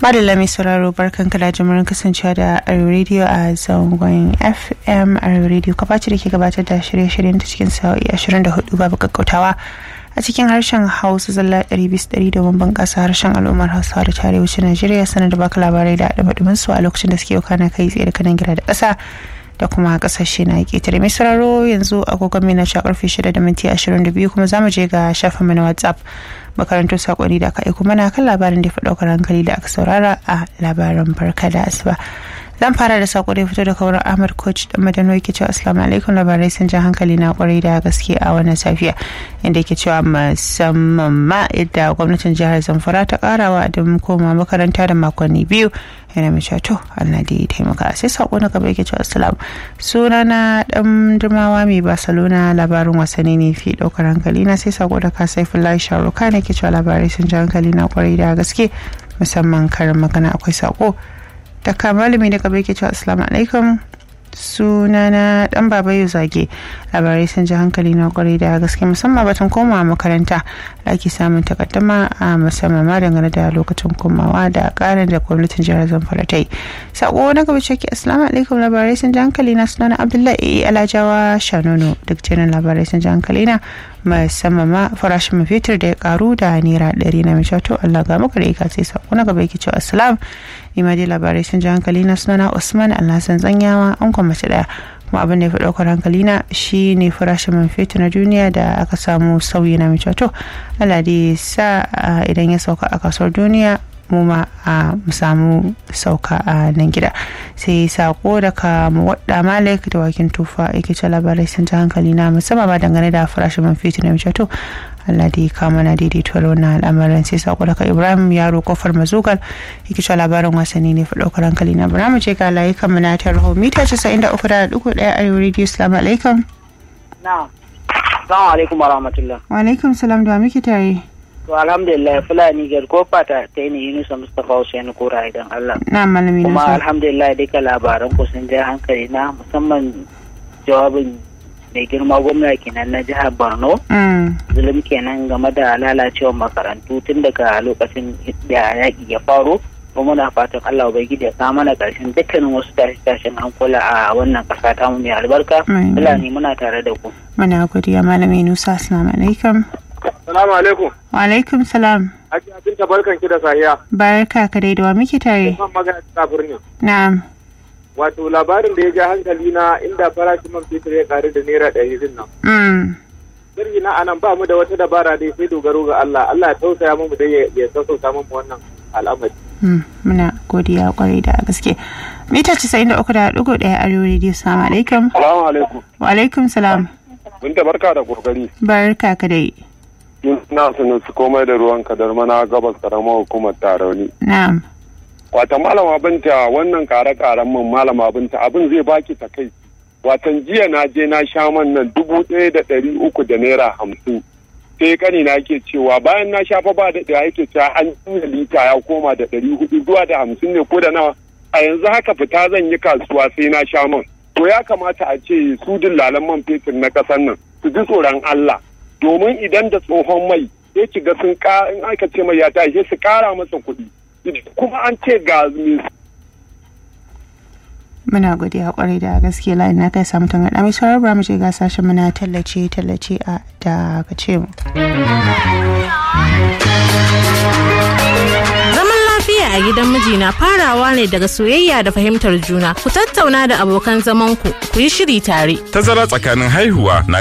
Madalla mai sauraro barkan da jimurin kasancewa da Arewa Radio a zangon FM Arewa Radio kafaci da ke gabatar da shirye-shiryen ta cikin sa'o'i 24 babu kakkautawa a cikin harshen Hausa zalla 200 domin bunƙasa harshen al'ummar Hausawa da ta arewacin Najeriya sanar da baka labarai da haɗa su a lokacin da suke kana kai tsaye da kanan gida da ƙasa da kuma kasashe na ƙetare mai sauraro yanzu agogon mai na sha karfe 6 da minti 22 kuma za mu je ga shafin mu na whatsapp makarantar sakonni da aka aiko mana kan labarin da ya fi ɗaukar hankali da aka saurara a labaran barka da asuba zan fara da sako da fito daga wurin ahmad coach da madano yake cewa assalamu alaikum labarai sun ja hankali na kwarai da gaske a wannan safiya inda yake cewa musamman ma yadda gwamnatin jihar zamfara ta karawa da koma makaranta da makonni biyu yana mai cewa to allah da ya taimaka sai sako na gaba yake cewa assalamu suna na dan dirmawa mai barcelona labarin wasanni ne fi daukar hankali na sai sako da ka sai fulai sharuka ne ke cewa labarai sun ja hankali na kwarai da gaske musamman karin magana akwai sako daga malami da gaba yake cewa assalamu alaikum sunana dan baba yau zage labarai sun ji hankali na kwarai da gaske musamman batun komawa makaranta da ake samun takaddama a musamman ma dangane da lokacin komawa da karin da gwamnatin jihar zamfara ta yi sako na gaba ciki assalamu alaikum labarai sun ji hankali na sunana abdullahi alajawa shanono duk jinin labarai sun ji hankali na musamman ma farashin man fetur da ya karu da naira ɗari na mai to Allah ga maka da ika sai sako na gaba yake cewa assalam ni ma dai labarai sun ji hankali na sunana Usman Alhassan Tsanyawa an kuma mace daya kuma abin da ya fi ɗaukar hankali na shi ne farashin man fetur na duniya da aka samu sauyi na mai to Allah dai sa idan ya sauka a kasuwar duniya mu ma a mu samu sauka a nan gida sai sako daga wadda malik da wakin tufa yake ce labarai sun ta hankali na musamman ma dangane da farashin man fetur na mace to Allah da ya kama na daidaituwar wannan al'amarin sai sako daga Ibrahim yaro kofar mazugal yake ce labarin wasanni ne fa daukar hankali na bara mu je ga layukan mu na tarho mita 93.1 arewa radio assalamu alaikum na'am assalamu alaikum wa rahmatullah wa alaikum salam da muke tare To alhamdulillah Fulani gar ko fata ta yi Yunusa Mustapha Hussein Kura idan Allah. Na malami Kuma alhamdulillah duka labaran ku sun ja hankali na musamman jawabin mai girma gwamna kenan na jihar Borno. Zulum kenan game da lalacewar makarantu tun daga lokacin da yaƙi ya faru. kuma muna fatan Allah ubangiji ya kawo mana ƙarshen dukkanin wasu tashe-tashen hankula a wannan ƙasa ta mu mai albarka. Fulani muna tare da ku. Muna godiya malami Nusa assalamu alaikum. Salamu alaikum. Wa alaikum salam. Ake abinta barkan ki da sahiya. Barka ka dai da wa muke tare. Zan magana ta birnin. Na'am. Wato labarin da ya ja hankali na inda farashin man fetur ya karu da naira ɗari din nan. Mm. Sirri na anan ba mu da wata dabara dai sai dogaro ga Allah. Allah ya tausaya mu dai ya sassauta mu wannan al'amari. Muna godiya kwarai da gaske. Mita casa'in da uku da ɗigo ɗaya Arewa Radio. Salamu alaikum. Salamu alaikum. Wa alaikum salam. Binta barka da kokari. Barka ka dai. na sanin su komai da ruwan kadar mana gabas karamar hukumar tarauni. Na'am. Wata malama binta wannan kare-karen man malama binta abin zai baki ta kai. Watan jiya na je na sha man nan dubu ɗaya da ɗari uku da naira hamsin. Sai kani na ke cewa bayan na sha fa ba da ɗaya yake cewa an juya lita ya koma da ɗari hudu zuwa da hamsin ne ko da nawa. A yanzu haka fita zan yi kasuwa sai na sha man. To ya kamata a ce su dillalan man fetur na ƙasar nan su ji tsoron Allah. domin idan da tsohon mai sai ki ga sun in aka ce mai ya tashi su kara masa kuɗi kuma an ce ga muna godiya kwarai da gaske layin na kai samu tangaɗa mai saurar ba mu je ga sashen muna tallace tallace a da ka ce mu. lafiya a gidan miji na farawa ne daga soyayya da fahimtar juna ku tattauna da abokan zamanku ku yi shiri tare tazara tsakanin haihuwa na